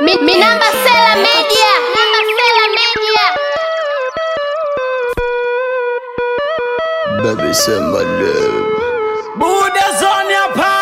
Mi, mi namba Sela Media. Namba Sela Media. Baby, say my love. Buddha zone hapa.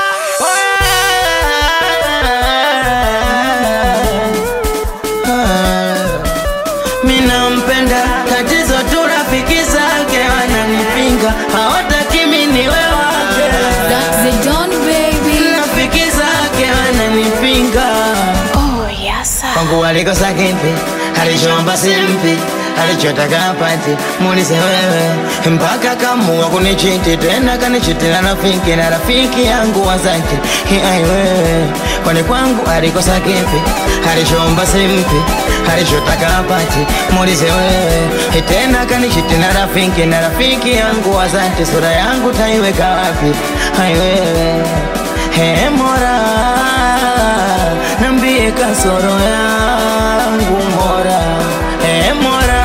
Mina mpenda tatizo tu rafiki zake wananipinga hawataki mimi niwe wake That's the Don baby. rafiki zake wananipinga Oh, yes. sir. kwangu alikosa kipi alichoomba simpi alichotaka apati muulize wewe mpaka kamua kunichiti tena kanichitila rafiki na rafiki yangu wazaki ai wewe kwani kwangu alikosa kipi alichoomba simpi alichotaka apati muulize wewe tena kanichitila rafiki na rafiki yangu wazaki sura yangu taiweka wapi ai wewe He Mola, nambie kasoro yangu Mola. He Mola,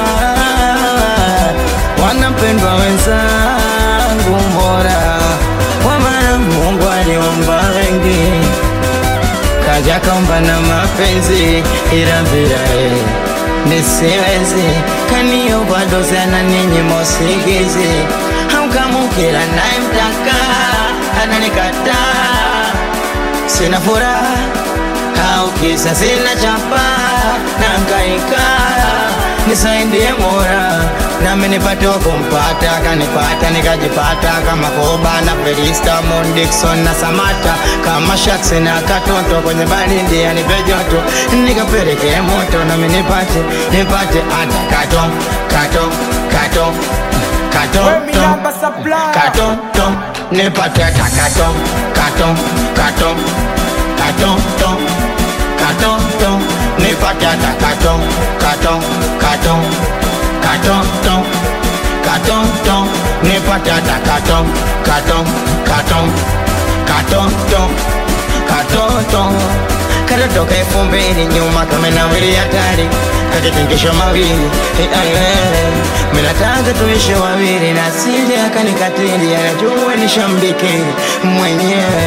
wanapendwa wenzangu Mola, kwa maana Mungu aliomba wengi, kaja kaomba na mapenzi, ila bila yeye nisiwezi, kaniomba dozi na ninyi mosigizi, hamkamukila naye mtaka ananikataa sina furaha au kisa sina chapa nangaika nisaidie mora nami nipate wa kumpata kanipata nikajipata kama koba na felista Moon Dixon na samata kama shaks na katoto kwenye baridi anipe joto nikapeleke moto nami nipate nipate hata kato kato kato kato kato kato nipate hata kato kato kato kato to kato to nipate hata kato kato kato kato to kato to nipate hata kato kato kato kato to kato to katotoka elfu mbili nyuma kama nawili hatari kakitingisho mawili minataka tuishe wawili na sili akanikatili anajua nishambikili mwenyewe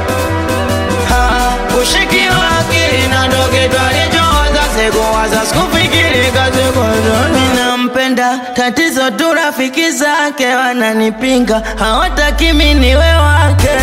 ushiki wake na ndoge twalichoza sikuwaza sikufikiri kazikozoni nampenda tatizo tu rafiki zake wananipinga hawataki mimi niwe wake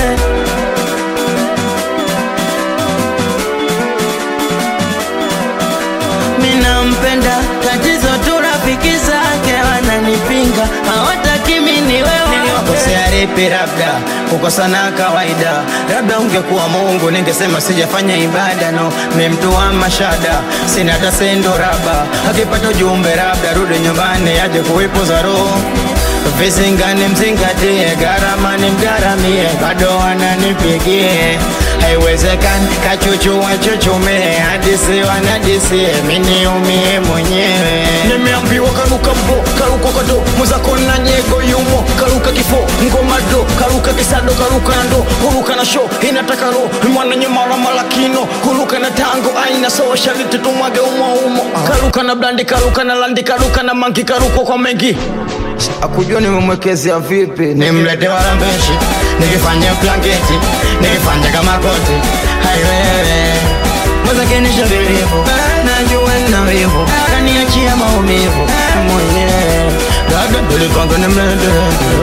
minampenda tatizo tu rafiki zake wananipinga hawataki mimi niwe wake lipi labda kukosana kawaida labda ungekuwa mungu ningesema sijafanya ibada no mi mtu wa mashada sina hata sendo raba akipata ujumbe labda rudi nyumbani aje kuipuza roho visingani mzingatie gharama ni mgaramie bado wananipigie haiwezekani kachuchu wachuchume hadisi wanadisie miniumie mwenyewe nimeambiwa karuka mbo karuka kado mwenzako na nyego yumo karuka kifo ngoma do karuka kisado karuka na ndo huruka na show inataka ro mwananye mara malakino huruka na tango aina so shariti tumwage umo umo karuka na blandi karuka na landi karuka na mangi karuka kwa mengi akujua nimemwekezea vipi nimlete warambeshi nikifanya blanketi nikifanya kama koti haiwewe mwezakenisha vilivu najua nina wivu kaniachia maumivu mwenyewe labda tulipanga nimlete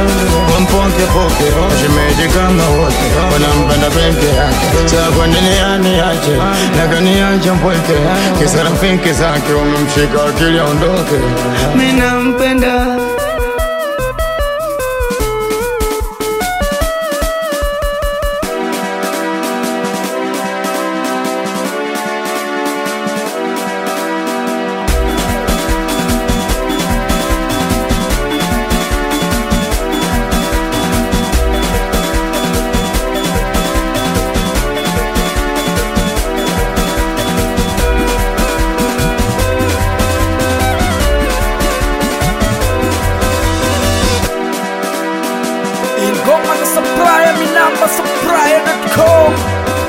wampokepoke shemeji kama wote wanampenda peke yake saa kwa nini aniache na kaniacha mpweke kisa rafiki zake wamemshika akili aondoke mi nampenda ingoma za supplier mi namba supplier.com